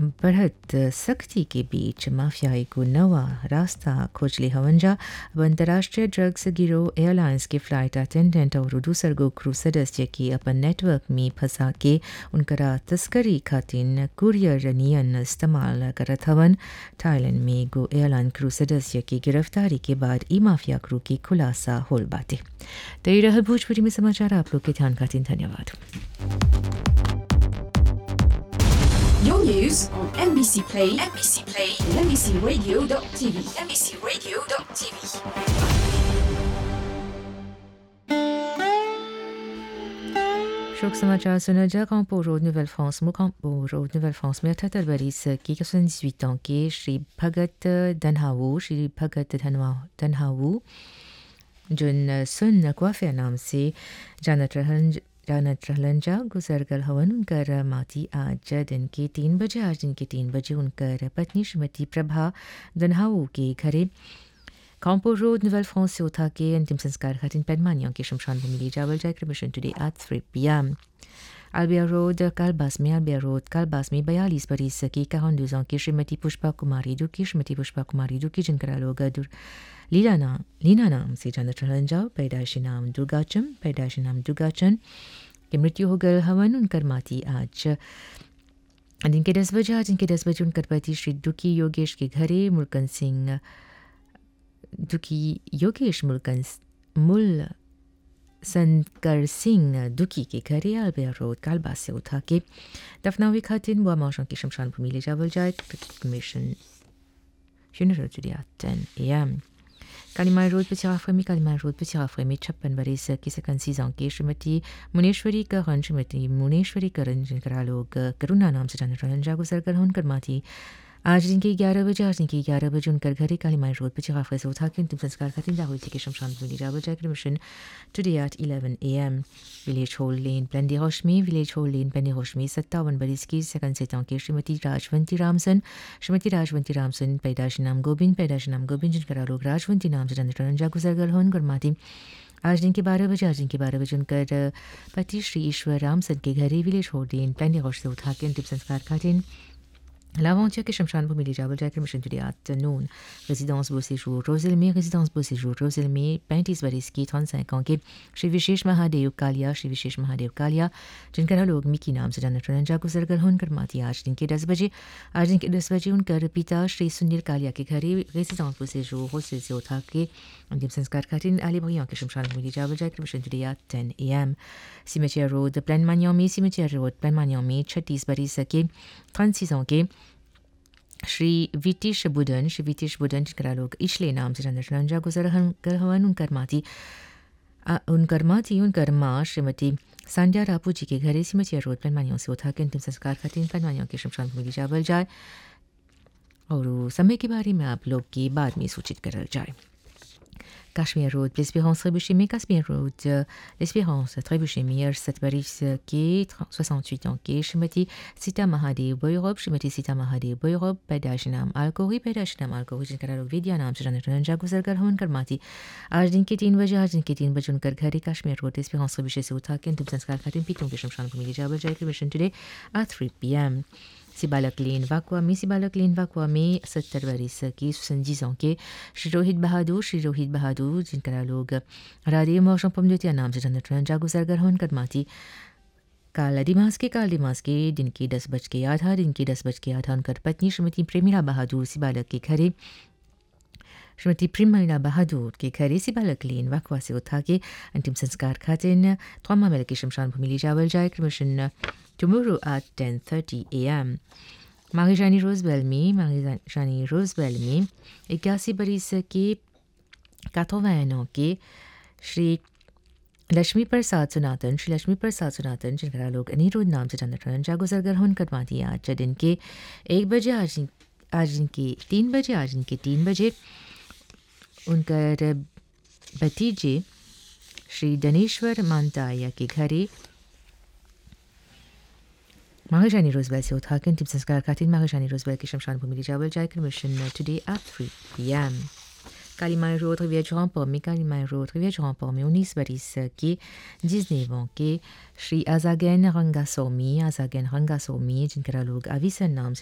बढ़त सख्ती के बीच माफियाई को नवा रास्ता खोज ली हवंजा अब अंतर्राष्ट्रीय ड्रग्स गिरोह एयरलाइंस के फ्लाइट अटेंडेंट और दूसर गो क्रू सदस्य की अपन नेटवर्क में फंसा के उनकरा तस्करी खातिन कुरियर नियन इस्तेमाल करत हवन थाईलैंड में गो एयरलाइन क्रू सदस्य की गिरफ्तारी के बाद ई माफिया क्रू की खुलासा होल बाटे तो ये रहा भोजपुरी में समाचार आप लोग के ध्यान खातिन धन्यवाद Your news on NBC Play, NBC Play, and NBCRadio.tv, NBCRadio.tv. शोक समाचार सुना जा कांपो रोड नोuvelle फ्रांस में कांपो रोड नोuvelle फ्रांस में अठहत्तर बरिस की 78 ans के श्री भगत धनहावू श्री भगत धनवा धनहावू जिन सुन क्वाफे नाम से जानत रहन जानत रहलन जा गुजर गल हवन उनकर माती आज दिन के तीन बजे आज दिन के तीन बजे उनकर पत्नी श्रीमती प्रभा धनहावू के घरे कांपो रोड नोuvelle फ्रांस से उठा के अंतिम संस्कार खातिन पेडमानियों के शमशान भूमि ले जावल जाए क्रमिशन टुडे एट 3 पीएम अल्बिया रोड कालबास में अल्बिया रोड कालबास में बयालीस बरीस की इक्यावन दूसों की श्रीमती पुष्पा कुमारी दुखी श्रीमती पुष्पा कुमारी दुखी जिनका लोग दुर लीला नाम लीना नाम से जानत रहन जाओ पैदाइशी नाम दुर्गाचम पैदाइशी नाम दुर्गाचन की मृत्यु हो गए हवन उनकर माती आज दिन के दस बजे आज दिन के दस बजे उनकर पति श्री दुखी योगेश के घरे मुल्कन सिंह दुखी योगेश मुल्कन मुल संकर सिंह दुखी के घरे आलबिया रोड कालबास से उठा के दफनावी खातिन व मौसम की शमशान भूमि ले जावल जाए cremation funeral today at 10 a.m. Kalimai road पे चाफमी कालीमाई रोड पे चाफमी छप्पन बरस की सकन सीजों की श्रीमती मुनेश्वरी करण श्रीमती मुनेश्वरी करण जिनका लोग करुणा नाम से जाने रहन जा गुजर कर उनकर माती आज दिन के ग्यारह बजे आज दिन के ग्यारह बजे उनकर घरे कालीमाई रोड पर चिकाफे से उठा के अंतिम संस्कार का दिन दाहुल के शमशान भूमि जावल जाए cremation today at 11 AM village hall lane प्लेंडी होशमी village hall lane प्लेंडी होशमी सत्तावन बरिस की सेकंड से के श्रीमती राजवंती रामसन श्रीमती राजवंती रामसन पैदाश नाम गोविंद पैदाश नाम गोविंद जिनका लोग राजवंती नाम से रंजा गुजर गल होन गुरमाती आज दिन के बारह बजे आज दिन के बारह बजे उनकर पति श्री ईश्वर रामसन के घरे विलेज होल लेन प्लेंडी होश से उठा के अंतिम संस्कार का दिन L'aventure que Shamshan Bhumi Lijabal Jack Mission today afternoon. Résidence Beau Séjour Roselmi, résidence Beau Séjour Roselmi, 35 Bariski, 35 ans के श्री विशेष महादेव कालिया श्री विशेष महादेव कालिया जिनका लोग मिकी नाम से जानते हैं जाको सरगल होनकर माती आज दिन के दस बजे आज दिन के दस बजे उनकर पिता श्री सुनील कालिया के घरे रेसिडेंस Beau Séjour होस्टल से उठा के अंतिम संस्कार का दिन आली भैया के शमशान भूमि जावल जाए cremation today at 10 AM cemetery road प्लान मानियों में सिमेटिया रोड प्लान मानियों में छत्तीस बरिस के 36 ans के श्री विटिश बुदन श्री विटिश बुदन जिनका लोग इशले नाम से जानते रंजा गुजर कर हवन उनकर माती उनकर माती उनकर माँ श्रीमती सांडिया रापू जी के घरे सिमचिया रोड पेनमानियों से उठा के अंतिम संस्कार का तीन पेनमानियों के शमशान भूमि जावल जाए और समय के बारे में आप लोग की बाद में सूचित करल जाए Cashmere Road, l'Espérance Trébuchémie, Cashmere Road, l'Espérance Trébuchémie, cette Paris qui 68 ans, qui Shimati Sita Mahadev Boyrob, Shimati Sita Mahadev Boyrob, Pedashinam Alkori, Pedashinam Alkori, जिनका लोग विद्या नाम से जाने रंजा गुजर कर होन कर माती आज दिन के तीन बजे आज दिन के तीन बजे उनकर घरे कश्मीर रोड एस्पेरेंस विषय से उठा के अंतिम संस्कार का दिन पीतों के शमशान भूमि जावल जाए मिशन टुडे एट 3 पीएम सिबालक लेन वाकुआ में सिबालक लेन वाकुआ में सत्तर बरिस की संजीज के श्री रोहित बहादुर श्री रोहित बहादुर जिनका लोग राधे मौसम पमजोतिया नाम से जानते हैं जागो सरगर होन कर माती काला दिमास के काल दिमास के दिन के दस बज के आधा दिन के दस बज के आधा उनकर पत्नी श्रीमती प्रेमिला बहादुर सिबालक के घरे श्रीमती प्रेमिला बहादुर के घरे सिबालक लेन वाकवा से उठा के अंतिम संस्कार खातिन थ्वामा मेल के शमशान भूमि ले जावल जाए क्रमशन tomorrow at 10:30 a.m. Marie-Jeannie Rosebell में Marie-Jeannie Rosebell में इक्यासी बरिस के 81 ans के श्री लक्ष्मी प्रसाद सुनातन श्री लक्ष्मी प्रसाद सुनातन जिनका लोग अनिरुद्ध नाम से जानते हैं जागो सरगर होन कर माती आज दिन के एक बजे आज आज दिन के तीन बजे आज दिन के तीन बजे उनकर भतीजे श्री धनेश्वर मानताया के घरे Mahajani Roosevelt से उठा के अंतिम संस्कार खातिर महारानी रोजबेल की शमशान भूमि जावल जाकर cremation today at 3 PM Kalimai road रिवियर जौनपुर में कालीमाई रोड रिवियर जौनपुर में उन्नीस बरिस के जिसनेवों के श्री आजागैन रंगासोमी आजागैन रंगासोमी जिनका लोग अविसन नाम से